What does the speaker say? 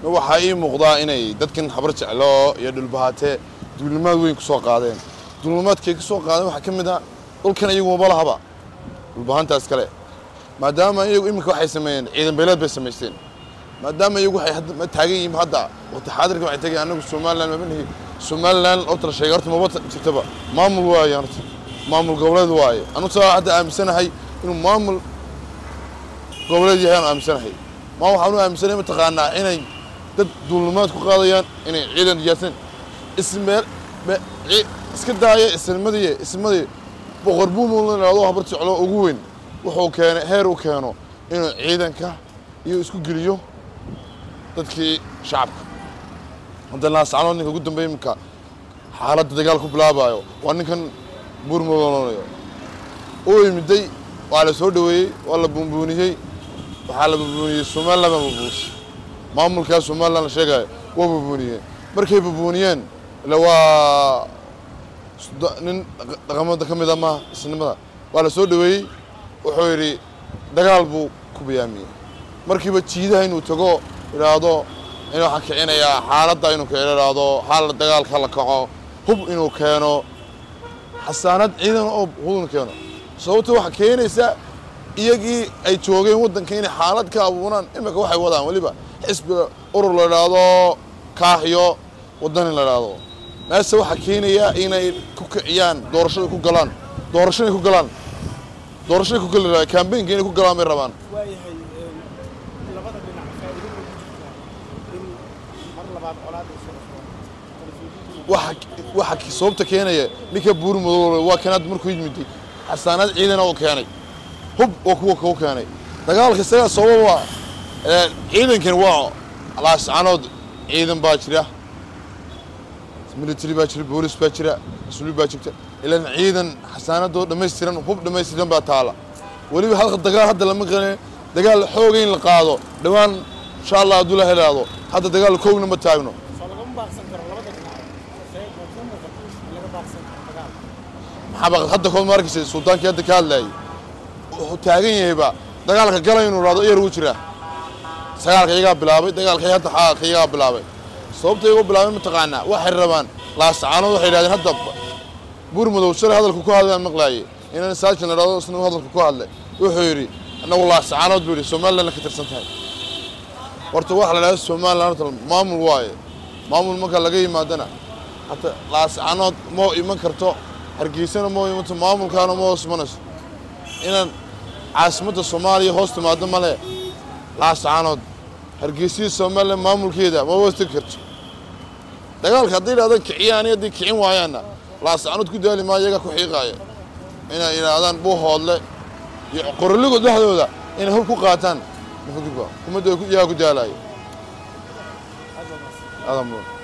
waxaa ii muuqdaa inay dadkan habar jeclo iyo dhulbahaate duulimaad weyn ku soo qaadeen duulimaadkay ka soo qaadeen waxaa ka mid ah dhulkan iyagu maba lahaba dhulbahaantaas kale maadaama iyagu iminka waxay sameeyeen ciidan beeleed bay samaysteen maadaama iyagu waxay hadda ma taagan yihiin hadda waqti xaadirka waxay tagay anagu somaliland maba nihi somaliland oo tala sheegay horta maba jirtaba maamul waaye horta maamul goboleed waaye anu saa hadda aaminsanahay inuu maamul goboleed yahay aan aaminsanahay ma waxaan u aaminsanahay mataqaanaa inay dad duulimaad ku qaadayaan inay ciidan diyaarsan ismeel iska daaya isnimadii ismadii boqor buumul la yidhahdo habar jeclo ugu weyn wuxuu keenay heer u keeno inuu ciidanka iyo isku geliyo dadkii shacabka hadda laascanood ninka ugu dambeeya iminka xaaladda dagaal ku bilaabayo waa ninkan buurmudoonayo uu yimiday waa la soo dhoweeyey waa la buunbuuniyey waxaa la buunbuuniyey somaliland baa buunbuunisay maamulkaa somaliland la sheegayo waa buunbuuniyeen markay buunbuuniyeen ila waa nin dhaqamada ka mid a maaha isnimada waa la soo dhoweeyey wuxuu yidhi dagaal buu ku bayaamiyey markiiba jiidaha inuu tago idhaahdo in waxaan kicinayaa xaaladda inuu kici idhaahdo xaala dagaalka la kaco hub inuu keeno xasaanad ciidan oo hubin keeno sababta waxaa keenaysa iyagii ay joogeen waddanka inay xaalad ka abuuraan imika waxay wadaan weliba xisbiga urur la idhaahdo kaaxyo waddan in la idhaahdo meese waxaa keenaya inay ku kiciyaan doorashada ku galaan doorasho inay ku galaan doorashoay ku gali rabaan kambaynka inay ku galaan bay rabaan waayahay labada dhinac faa'iido ma ku jirtaa in mar labaad colaad ay soo waxa waxa sababta keenaya ninka buur madow waa kanaad markuu yimiday xasaanad ciidana uu keenay hub oo kuwa kuu keenay dagaalka isagaa sababa ciidankan waa laascanood ciidan baa jira military baa jira boolis baa jira mas-uuliyad baa jirta ilan ciidan xasaanadoo dhammaystiran hub dhammaystiran baa taala weliba halka dagaal hadda lama qalin dagaal xooga in la qaado dhowaan insha allah hadduu la helaado hadda dagaal koogna ma taagno soo lagama baaqsan karo labada dhinac see ma kuu muuqato in laga baaqsan karo dagaal maxaa baqad hadda kood ma arkaysa sultaankii hadda ka hadlayay wuxuu taagan yahayba dagaalka galay inuu raado iyar ugu jiraa sagaalka iyagaa bilaabay dagaalka hadda xaalka iyagaa bilaabay sababta iyagu bilaabay mataqaanaa waxay rabaan laascaanood waxay yidhahdeen hadda buur madow shalay hadalku ku hadlayaan maqlaayay inaan saajin la dhahdo isna hadalku ku hadlay wuxuu yidhi annagu laascaanood buu yidhi somaliland ka tirsan tahay horta waxa la dhahda somaliland horta maamul waaye maamul marka laga yimaadana hata laascaanood moo iman karto hargeysana moo imanto maamulkaana ma hoos imanayso inaan caasimadda soomaaliya hoos timaado male laascaanood hargeysiyii somaliland maamulkeeda ma hoos tegi karto dagaalka hadday yidhahdaan kiciyaan iyo hadday kicin waayaanna laascaanood ku daali maa iyaga ku xiiqaaya inay yidhaahdaan buuhoodle iyo qoroligood dhexdooda inay hub ku qaataan ummadda iyagaa ku daalaayo aad waa mahadsan aadan mudan